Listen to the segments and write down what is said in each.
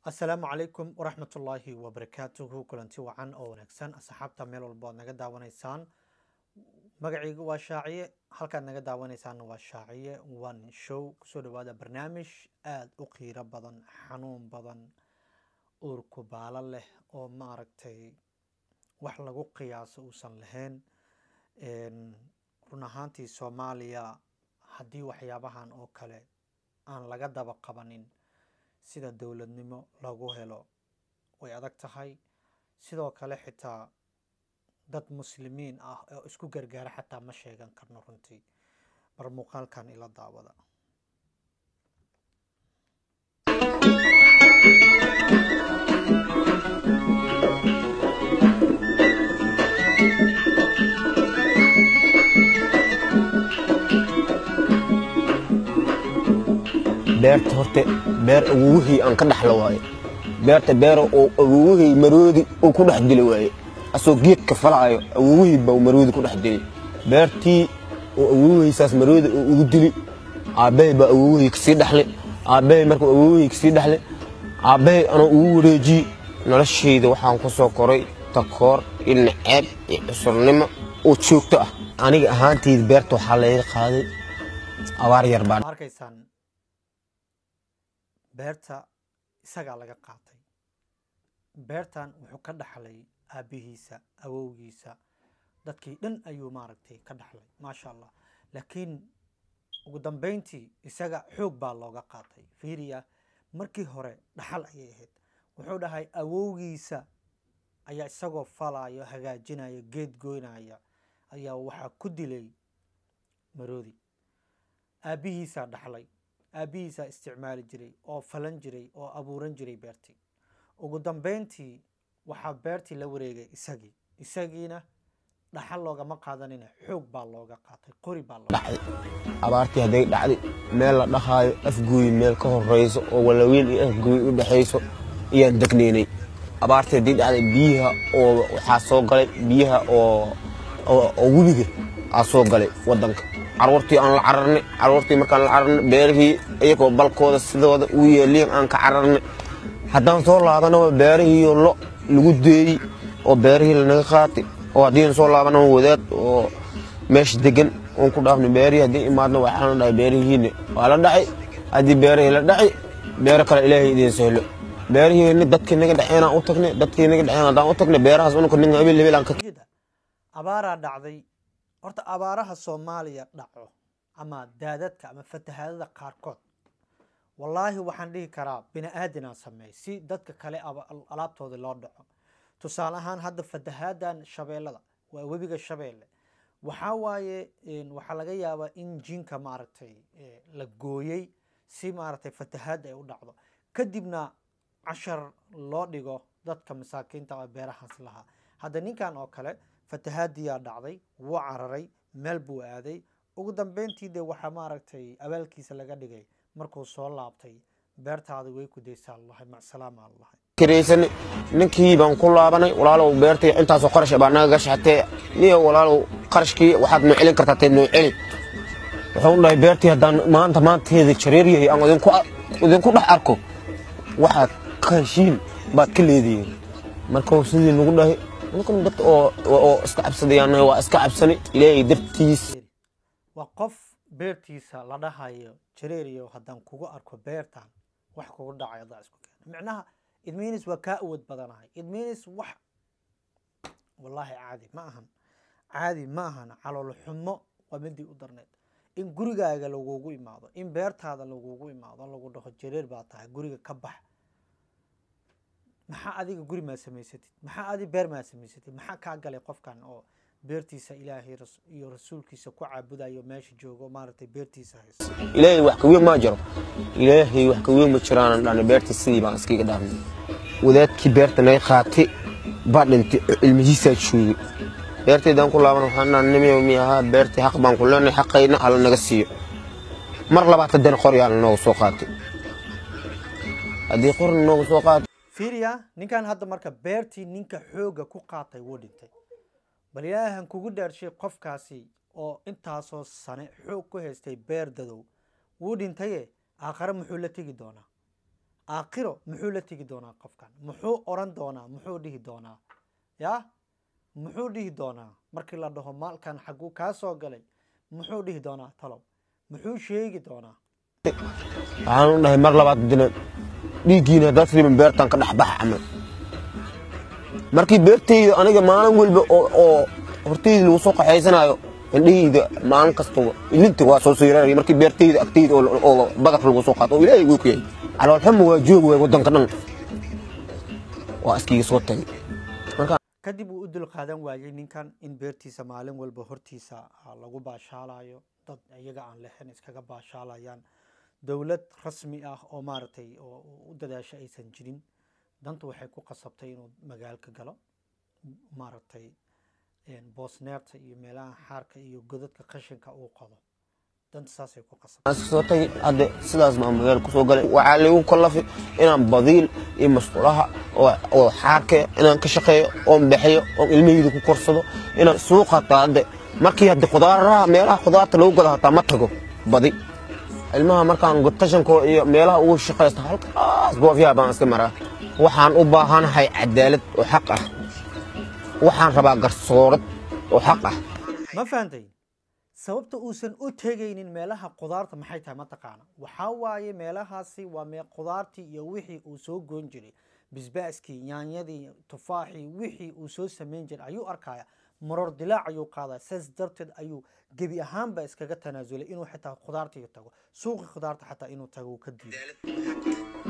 asalaamu calaykum waraxmatullaahi wabarakaatuhu kulanti wacan oo wanaagsan asxaabta meel walba oad naga daawanaysaan magacayga waa shaaciye halkaad naga daawanaysaanna waa shaaciye one show kusoo dhawaada barnaamij aada u qiiro badan xanuun badan uurku baalo leh oo maaragtay wax lagu qiyaaso uusan lahayn run ahaantii soomaaliya haddii waxyaabahan oo kale aan laga daba qabanin sida dowladnimo lagu helo way adag tahay sidoo kale xitaa dad muslimiin ah oo isku gargaara xataa ma sheegan karno runtii bar muuqaalkan ila daawada beerta horta beer awowihii aan ka dhaxlo waaye beerta beer oo awowihii maroodi uu ku dhex dili waaye asoo geedka falaayo awowihii baa maroodi ku dhex dili beertii oo awowihaysaas maroodi uu ugu dili aabbahay baa awowihii kasii dhexle aabbahay markuu awowihii kasii dhexle aabbahay anoo ugu wareejiyey noloshayda waxaan ku soo koray takoor iyo naceeb iyo cusurnimo oo joogto ah aniga ahaantayda beerta waxaa layga qaaday abaar yar baa ma arkaysaan beerta isagaa laga qaatay beertan wuxuu ka dhaxlay aabbihiisa awowgiisa dadkii dhan ayuu maaragtay ka dhaxlay maasha allah laakiin ugu dambeyntii isaga xoog baa looga qaatay fiiriya markii hore dhaxal ayay ahayd wuxuu dhahay awowgiisa ayaa isagoo falaayo hagaajinaya geed goynaya ayaa waxaa ku dilay maroodi aabbihiisaa dhaxlay aabbihiisaa isticmaali jiray oo falan jiray oo abuuran jiray beertii ugu dambeyntii waxaa beertii la wareegay isagii isagiina dhaxal loogama qaadanina xoog baa looga qaatay qori baa looga dhacday abaartii hadday dhacday meel la dhahaayo afgooyi meel ka horeyso oo walaweyn iyo afgooyi u dhexayso ayaan degnaynay abaartii haddii dhacday biyaha oo waxaa soo galay biyaha oo oo webiga aa soo galay wadanka caruurtii aan la cararnay caruurtii markaan la cararnay beerihii iyagoo balkooda sidooda u yeeliin aan ka cararnay haddaan soo laabanaba beerihiiyo lo lagu deeyey oo beerihii lanaga qaatay oo haddiina soo laabanaba wadaad oo meesha degan oon ku dhaafnay beerihii haddii imaadna waxaa la dhahay beerihiina waa la dhacay haddii beerihii la dhacay beero kale ilaahay idiin sahlo beerihiina dadkii naga dhexeen aan u tagnay dadkii naga dhexeen haddaan u tagnay beerahaas unka ninga habeel habeel aan ka jeeda abaaraa dhacday horta abaaraha soomaaliya dhaco ama daadadka ama fatahaadada qaarkood wallaahi waxaan dhihi karaa bini aadinaa sameey si dadka kale aba- alaabtooda loo dhaco tusaale ahaan hadda fatahaadan shabeellada waa webiga shabeelle waxaa waaye waxaa laga yaabaa in jinka maaragtay la gooyey si maaragtay fatahaadda ay u dhacdo kadibna cashar loo dhigo dadka masaakiinta oo beerahaas lahaa hadda ninkan oo kale fatahaadiyaa dhacday wuu cararay meel buu aaday ugu dambeyntii dee waxaa maaragtay abaalkiisa laga dhigay markuu soo laabtay beertaada way ku daysaa allahay macsalaama allahay kiraysanay ninkii baan ku laabanay walaalow beertay intaasoo qarash baa naga gashatee niyo walaalow qarashkii waxaad noo celin kartaa tee noo celi wuxuu dhahay beertii haddaan maanta maanteeda jareer yahay aan idinku idinku dhex arko waxaad ka heshiin baad ka leedihiin markuu sidii nagu dhahay ninkan dad oo oo iska cabsadayaan waa iska cabsanay ilaahay dartiis waa qof beertiisa la dhahayo jareeriyo haddaan kugu arko beertan wax kugu dhacay adaa isku keena micnaha idminis waa kaa awood badanahay idminis wax wallaahi caadi ma ahan caadi ma ahan calool xumo waa midii u darneed in gurigaaga lagugu imaado in beertaada lagugu imaado lagu dhaho jareer baa tahay guriga ka bax maxaa adiga guri maa samaysatid maxaa adi beer maa samaysatid maxaa kaa galay qofkan oo beertiisa ilaahay iyo rasuulkiisa ku caabudayo meesha joogo maaragtay beertiisa haysa ilaahay wax ka weyn maa jiro ilaahay wax ka weyn ma jiraan dhana beerta sidii baan iskaga dhaafnay wadaadkii beerta naga qaatay baa dhintay ilmihiisaa joogay beertaydaan ku laaban waxaan dhaha nimiyow mi ahaa beertii xaq baan ku leenahay xaqayna alla naga siiyo mar labaad haddana qoryaa lanooga soo qaatay haddii qorna nooga soo qaatay fiiriya ninkan hadda marka beertii ninka xoogga ku qaatay wuu dhintay bal ilaahan kugu dhaarshay qofkaasi oo intaasoo sane xoog ku haystay beer dadow wuu dhintaye aakhare muxuu la tegi doonaa aakhiro muxuu la tegi doonaa qofkan muxuu oran doonaa muxuu dhihi doonaa ya muxuu dhihi doonaa markii la dhaho maalkan xaguu kaa soo galay muxuu dhihi doonaa talow muxuu sheegi doonaa waxaan u dhahay mar labaad dina dhiiggiina haddaad riban beertan ka dhex baxa camal markii beertayda aniga maalin walba oo oo hortayda lagu soo qaxaysanayo indhahayda maalin kastaba ilinta waa soo siiraraya markii beertayda agtayda oo oo badar lagu soo qaato oo ilaahay uu ku yahay caloolxuma waa joog waay waddanka dhan waa iskiga soo tagay marka kadib uu u dul qaadan waayey ninkan in beertiisa maalin walba hortiisa ah, lagu baashaalayo dad iyaga aan lexin iskaga baashaalayaan dowlad rasmi ah oo maaragtay oo u dadaasho aysan jirin dantu waxay ku qasabtay inuu magaalka galo maaragtay een, boosneerta iyo meelaha xaarka iyo godadka qashinka uu qodo danta saasay ku qasabtay aan iska soo tagay hadda sidaas baan magaal kusoo galay waxaa laygu kallafay inaan badiil iyo masqulaha oo oo xaarke inaan ka shaqeeyo oon bixiyo oon ilmahayda ku korsado inaan suuq hataa hadde markii hadde khudaaraha meelaha khudaarta lagu gado hataa ma tago badi ilmaha markaan tashankoo iyo meelaha ugu shaqaysto halkaas boofyaha baan iska maraa waxaan u baahanahay cadaalad oo xaq ah waxaan rabaa garsoorad oo xaq ah ma fahantay sababta uusan u tegaynin meelaha qudaarta maxay tahay mataqaana waxaa waaye meelahaasi waa mee qudaartii iyo wixii uu soo goyn jiray bisbaaskii yaanyadii tufaaxii wixii uu soo samayn jiray ayuu arkaya maror dilaac ayuu qaadaa saas darteed ayuu gebi ahaanba iskaga tanaasulay inuu xitaa khudaartii tago suuqii khudaarta xataa inuu tago uu ka diiday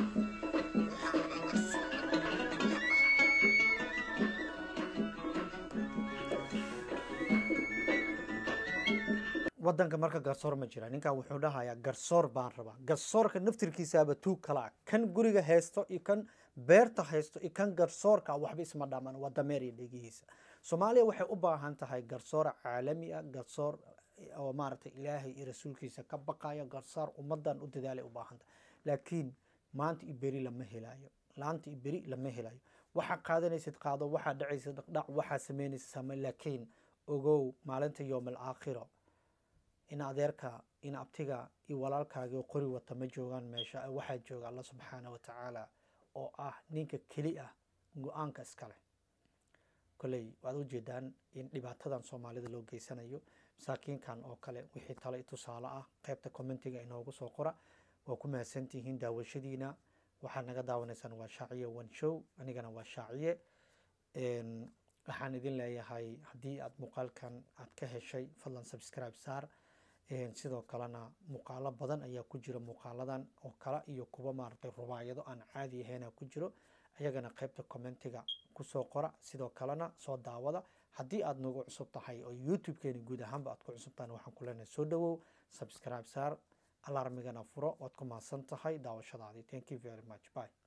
wadanka marka garsoor ma jira ninkan wuxuu dhahayaa garsoor baan rabaa garsoorka naftirkiisaaba tuug kala ah kan guriga haysto iyo kan beerta haysto iyo kan garsoorka waxba isma dhamaan waa dameer iyo dhegihiisa soomaaliya waxay u baahan tahay garsoor caalami ah garsoor oo maaragtay ilaahay iyo rasuulkiisa ka baqaya garsoor ummadan u dadaalay u baahan tahay laakiin maanta iyo beri lama helayo laanta iyo beri lama helayo waxaa qaadanaysid qaado waxaa dhacaysid dhaqdhac waxaa samaynaysid same laakiin ogow maalinta yowm alaakhiro in adeerka in abtiga iyo walaalkaaga oo qori wata ma joogaan meesha waxaa jooga alla subxaana wa tacaala oo ah ninka keli ah go-aanka iskale koley waad ujeedaan in dhibaatadan soomaalida loo geysanayo masaakiinkan oo kale wixii tale i tusaale ah qaybta commentiga inoogu soo qora waa ku mahadsantihiin daawashadiina waxaad naga daawanaysaan waa shaaciye one show anigana waa shaaciye Een, waxaan idin leeyahay haddii aad muuqaalkan aad ka heshay fadlan subscribe saar Een, sidoo kalena muuqaalo badan ayaa ku jira muuqaaladan oo kale iyo kuwa maaragtay rubaayado aan caadi ahayn ku jiro ayagana qaybta commentiga kusoo qora sidoo kalena soo daawada haddii aad nagu cusub tahay oo youtube-keeni guud ahaanba aad ku cusub tahay waxaan ku leenahay soo dhawow subscribe saar alarmigana furo waad ku mahadsan tahay daawashadaadii thank you very much bye